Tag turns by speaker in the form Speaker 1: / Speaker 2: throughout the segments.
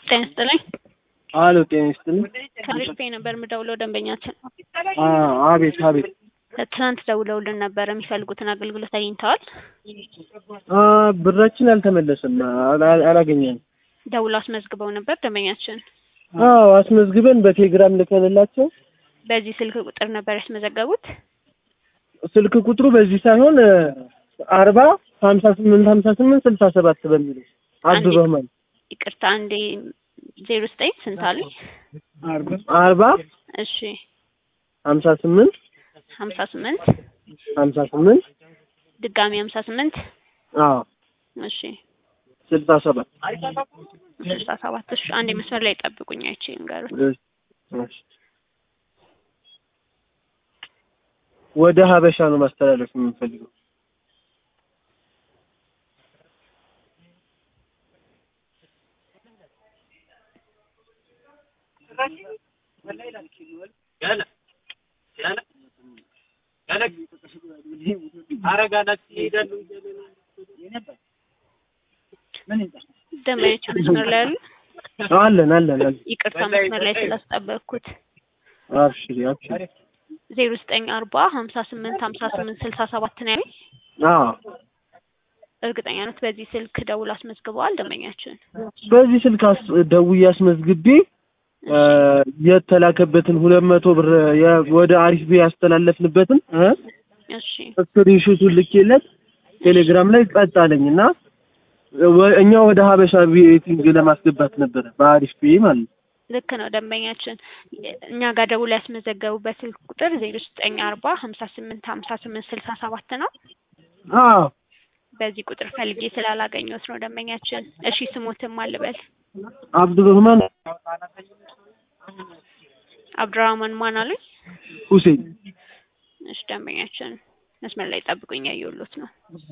Speaker 1: ጤና ይስጥልኝ።
Speaker 2: አሎ ጤና ይስጥልኝ።
Speaker 1: ከሪል ፔይ ነበር የምደውለው ደንበኛችን
Speaker 2: አ አቤት አቤት።
Speaker 1: ትናንት ደውለውልን ነበር የሚፈልጉትን አገልግሎት አግኝተዋል?
Speaker 2: አ ብራችን አልተመለሰም፣ አላ- አላገኘንም።
Speaker 1: ደውለው አስመዝግበው ነበር ደንበኛችን።
Speaker 2: አዎ አስመዝግበን በቴሌግራም ልከንላቸው
Speaker 1: በዚህ ስልክ ቁጥር ነበር ያስመዘገቡት?
Speaker 2: ስልክ ቁጥሩ በዚህ ሳይሆን አርባ ሀምሳ ስምንት ሀምሳ ስምንት ስልሳ ሰባት በሚለው አብዱር ረህማን
Speaker 1: ይቅርታ አንዴ ዜሮ ዘጠኝ ስንት አሉኝ?
Speaker 2: አርባ
Speaker 1: እሺ
Speaker 2: ሀምሳ ስምንት
Speaker 1: ሀምሳ ስምንት
Speaker 2: ሀምሳ ስምንት
Speaker 1: ድጋሚ ሀምሳ ስምንት
Speaker 2: አዎ
Speaker 1: እሺ
Speaker 2: ስልሳ ሰባት
Speaker 1: ስልሳ ሰባት እሺ አንዴ መስመር ላይ ጠብቁኝ አይቼ ንገሩት።
Speaker 2: እሺ፣ እሺ። ወደ ሀበሻ ነው ማስተላለፍ የምንፈልገው።
Speaker 1: ደንበኞች መስመር ላይ አሉ?
Speaker 2: አለን አለን አለን።
Speaker 1: ይቅርታ መስመር ላይ ስላስጠበቅኩት
Speaker 2: አብሽሪ አብሽሪ።
Speaker 1: ዜሮ ዘጠኝ አርባ ሀምሳ ስምንት ሀምሳ ስምንት ስልሳ ሰባት ነው ያለኝ።
Speaker 2: አዎ
Speaker 1: እርግጠኛ ነት በዚህ ስልክ ደውል አስመዝግበዋል ደንበኛችን?
Speaker 2: በዚህ ስልክ አስ- ደውዬ አስመዝግቤ እ የተላከበትን ሁለት መቶ ብር የ- ወደ አሪፍ ቤ ያስተላለፍንበትን እ
Speaker 1: እሺ
Speaker 2: ስክሪንሾቱን ልኬለት ቴሌግራም ላይ ጸጥ አለኝ እና ወ- እኛ ወደ ሀበሻ ቤቲንግ ለማስገባት ነበረ በአሪፍ ቤ ማለት ነው።
Speaker 1: ልክ ነው ደንበኛችን። እኛ ጋር ደውል ያስመዘገቡበት ስልክ ቁጥር ዜሮ ዘጠኝ አርባ ሀምሳ ስምንት ሀምሳ ስምንት ስልሳ ሰባት ነው።
Speaker 2: አዎ
Speaker 1: በዚህ ቁጥር ፈልጌ ስላላገኘሁት ነው ደንበኛችን። እሺ ስሞትም አልበል
Speaker 2: አብዱረህማን
Speaker 1: አብዱራህማን ማን አሉኝ?
Speaker 2: ሁሴን
Speaker 1: እሺ ደንበኛችን መስመር ላይ ጠብቁኝ፣ ያየሁሎት ነው።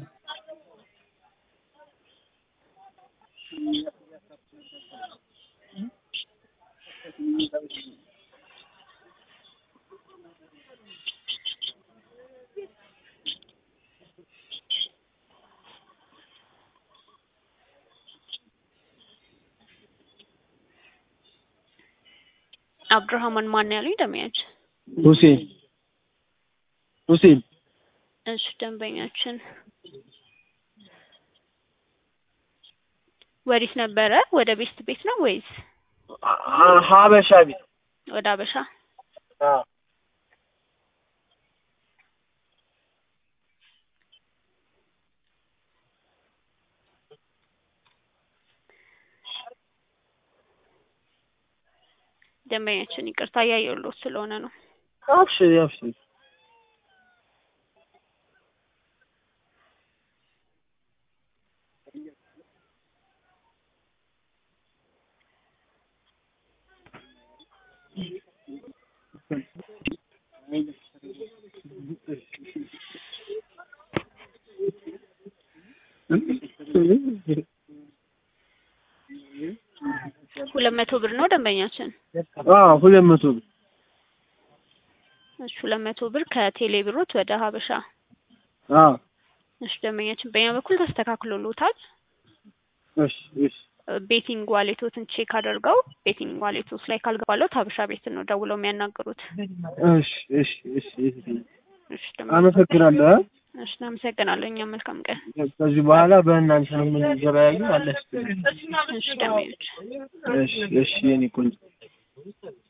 Speaker 1: አብዱራህማን ማን ያሉኝ ደንበኛችን?
Speaker 2: ሁሴን ሁሴን
Speaker 1: እሺ ደንበኛችን ወዲት ነበረ ወደ ቤስት ቤት ነው ወይስ
Speaker 2: አ- ሀበሻ ቤት
Speaker 1: ወደ አበሻ?
Speaker 2: አዎ
Speaker 1: ደንበኛችን ይቅርታ እያየሁሎት ስለሆነ ነው።
Speaker 2: አብሽሪ አብሽሪ
Speaker 1: ሁለት መቶ ብር ነው ደንበኛችን።
Speaker 2: አዎ ሁለት መቶ ብር
Speaker 1: እሺ ሁለት መቶ ብር ከቴሌ ብሮት ወደ ሀበሻ።
Speaker 2: አዎ
Speaker 1: እሺ ደንበኛችን በእኛ በኩል ተስተካክሎሎታል።
Speaker 2: እሺ እሺ
Speaker 1: ቤቲንግ ዋሌቶትን ቼክ አድርገው ቤቲንግ ዋሌቶት ላይ ካልገባለት ሀበሻ ቤትን ነው ደውለው የሚያናግሩት።
Speaker 2: እሺ እሺ እሺ እሺ
Speaker 1: እሺ ደንበኛ-
Speaker 2: አመሰግናለሁ እ
Speaker 1: እሺ እናመሰግናለሁ። እኛም መልካም ቀን።
Speaker 2: ከዚህ በኋላ በእናንተ ነው የምንገበያዩ አለ
Speaker 1: እሺ ደንበኞች
Speaker 2: እሺ እሺ የኔ ቆንጆ